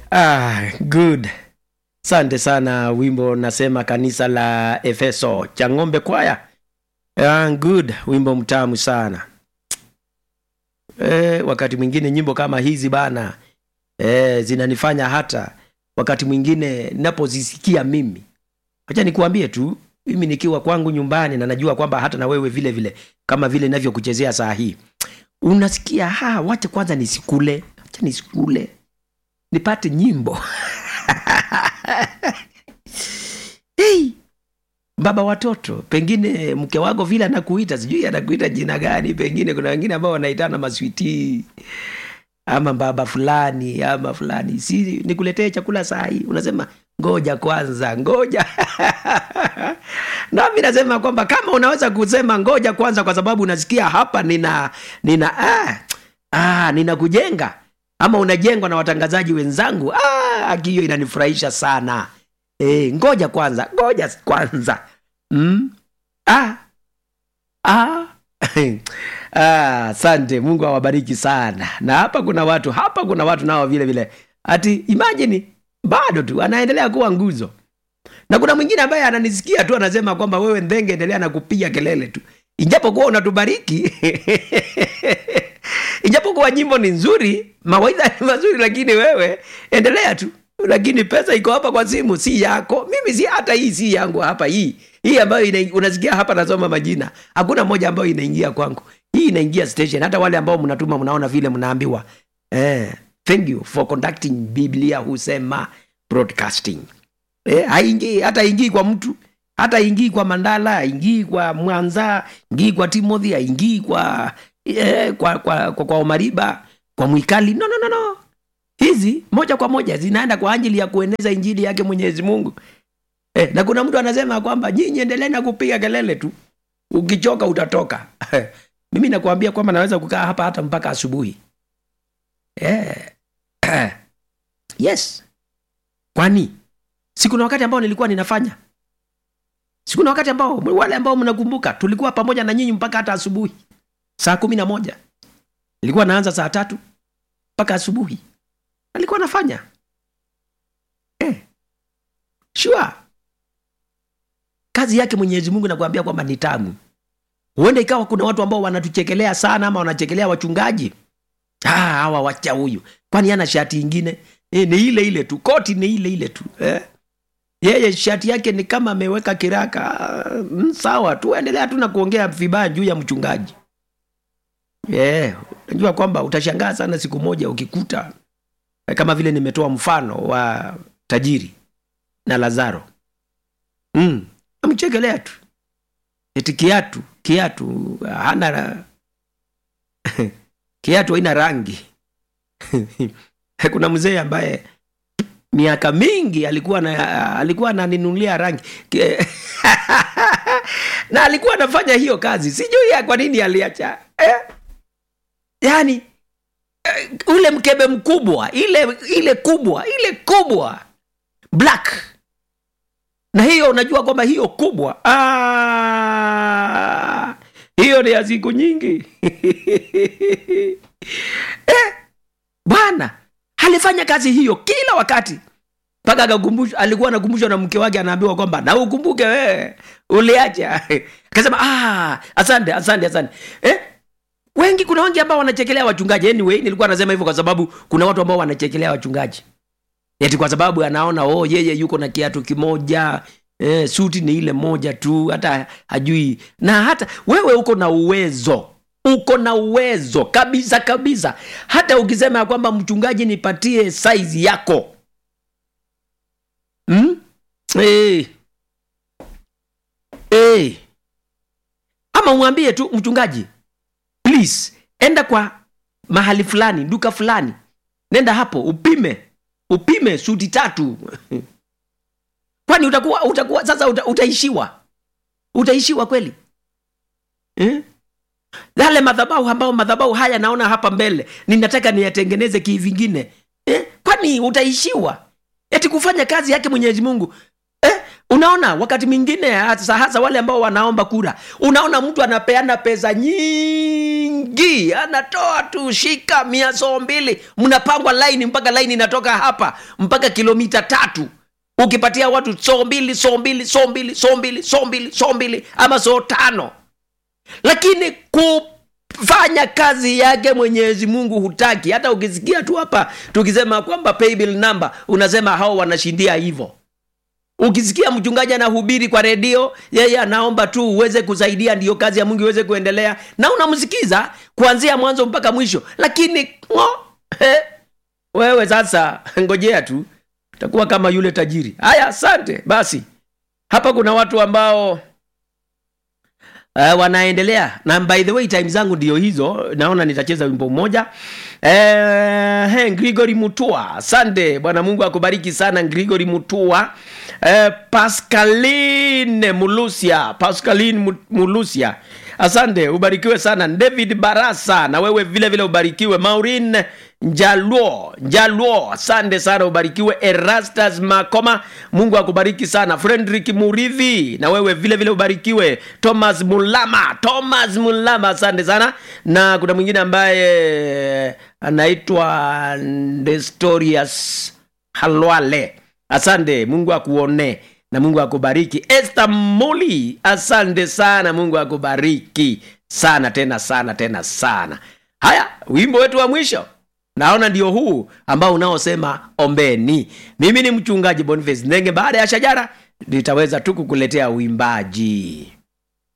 ah, good asante sana wimbo nasema kanisa la efeso cha ng'ombe kwaya ah, good wimbo mtamu sana e, wakati mwingine nyimbo kama hizi bana e, zinanifanya hata wakati mwingine napozisikia mimi acha nikuambie tu mimi nikiwa kwangu nyumbani na najua kwamba hata na wewe vile vile kama vile navyokuchezea saa hii unasikia ha wacha kwanza nisikule wacha nisikule nipate nyimbo hey, baba watoto pengine mke wako vile anakuita sijui anakuita jina gani pengine kuna wengine ambao wanaitana maswiti ama baba fulani ama fulani si nikuletee chakula saa hii unasema ngoja kwanza ngoja nami nasema kwamba kama unaweza kusema ngoja kwanza kwa sababu unasikia hapa nina nina ah, ah, nina kujenga ama unajengwa na watangazaji wenzangu ah, hiyo inanifurahisha sana e, ngoja kwanza ngoja kwanza mm? ah, ah. asante ah, mungu awabariki sana na hapa kuna watu hapa kuna watu nao vile vile ati imajini bado tu anaendelea kuwa nguzo na kuna mwingine ambaye ananisikia tu anasema kwamba wewe ndenge endelea na kupiga kelele tu ijapokuwa unatubariki ijapokuwa nyimbo ni nzuri mawaidha ni mazuri lakini wewe endelea tu lakini pesa iko hapa kwa simu si yako mimi si hata hii si yangu hapa hii hii ambayo ina, unasikia hapa nasoma majina hakuna moja ambayo inaingia kwangu hii inaingia station hata wale ambao mnatuma mnaona vile mnaambiwa eh, thank you for conducting biblia husema broadcasting eh, haingii hata ingii kwa mtu hata ingii kwa mandala ingii kwa mwanza ingii kwa timothy aingii kwa, eh, kwa, kwa, kwa, kwa omariba kwa mwikali no, no, no, no hizi moja kwa moja zinaenda kwa ajili ya kueneza injili yake mwenyezi mungu eh, na kuna mtu anasema kwamba nyinyi endelee na kupiga kelele tu ukichoka utatoka mimi nakuambia kwamba naweza kukaa hapa hata mpaka asubuhi eh. yes kwani sikuna wakati ambao nilikuwa ninafanya sikuna wakati ambao wale ambao mnakumbuka tulikuwa pamoja na nyinyi mpaka hata asubuhi saa kumi na moja nilikuwa naanza saa tatu mpaka asubuhi alikuwa anafanya eh. sure kazi yake mwenyezi mungu nakuambia kwamba ni tamu huenda ikawa kuna watu ambao wanatuchekelea sana ama wanachekelea wachungaji hawa wacha huyu kwani ana shati ingine e, ni ile ile tu koti ni ile ile tu eh? yeye shati yake ni kama ameweka kiraka mm, sawa tu endelea tu na kuongea vibaya juu ya mchungaji yeah. najua kwamba utashangaa sana siku moja ukikuta kama vile nimetoa mfano wa tajiri na lazaro mm. amchekelea tu eti kiatu kiatu hana kiatu haina rangi kuna mzee ambaye miaka mingi alikuwa na alikuwa ananinunulia rangi na alikuwa anafanya hiyo kazi sijui ya kwa nini aliacha eh? yaani eh, ule mkebe mkubwa ile ile kubwa ile kubwa black na hiyo unajua kwamba hiyo kubwa ah, hiyo ni ya siku nyingi eh, bwana alifanya kazi hiyo kila wakati mpaka akakumbushwa alikuwa anakumbushwa na mke wake anaambiwa kwamba na ukumbuke wewe uliacha akasema ah, asante asante asante eh? wengi kuna wengi ambao wanachekelea wachungaji anyway nilikuwa nasema hivyo kwa sababu kuna watu ambao wanachekelea wachungaji eti kwa sababu anaona oh yeye yuko na kiatu kimoja eh, suti ni ile moja tu hata hajui na hata wewe uko na uwezo uko na uwezo kabisa kabisa hata ukisema ya kwamba mchungaji nipatie saizi yako hmm? hey. Hey. ama umwambie tu mchungaji please enda kwa mahali fulani duka fulani nenda hapo upime upime suti tatu kwani utakuwa utakuwa sasa uta, utaishiwa utaishiwa kweli eh? yale madhabahu ambao madhabahu haya naona hapa mbele ninataka niyatengeneze kivingine eh? kwani utaishiwa eti kufanya kazi yake mwenyezi mungu eh? unaona wakati mwingine hasa, hasa wale ambao wanaomba kura unaona mtu anapeana pesa nyingi anatoa tu shika mia soo mbili mnapangwa laini mpaka laini inatoka hapa mpaka kilomita tatu ukipatia watu soo mbili soo mbili soo mbili soo mbili soo mbili soo mbili ama soo tano lakini kufanya kazi yake mwenyezi mungu hutaki hata ukisikia tu hapa tukisema kwamba paybill number unasema hao wanashindia hivyo ukisikia mchungaji anahubiri kwa redio yeye anaomba tu uweze kusaidia ndiyo kazi ya mungu iweze kuendelea na unamsikiza kuanzia mwanzo mpaka mwisho lakini ngo, he, wewe sasa ngojea tu utakuwa kama yule tajiri haya asante basi hapa kuna watu ambao uh, wanaendelea na by the way time zangu ndio hizo naona nitacheza wimbo mmoja uh, hey, grigori mutua asante bwana mungu akubariki sana grigori mutua uh, pascaline mulusia pascaline Mu- mulusia asante ubarikiwe sana david barasa na wewe vile vile ubarikiwe maurin njaluo njaluo asante sana ubarikiwe erastus makoma mungu akubariki sana fredrik muridhi na wewe vile vile ubarikiwe thomas mulama thomas mulama asante sana na kuna mwingine ambaye anaitwa nestorius halwale asante mungu akuone na mungu akubariki este muli asante sana mungu akubariki sana tena sana tena sana haya wimbo wetu wa mwisho naona ndio huu ambao unaosema ombeni mimi ni mchungaji boniface ndenge baada ya shajara nitaweza tu kukuletea uimbaji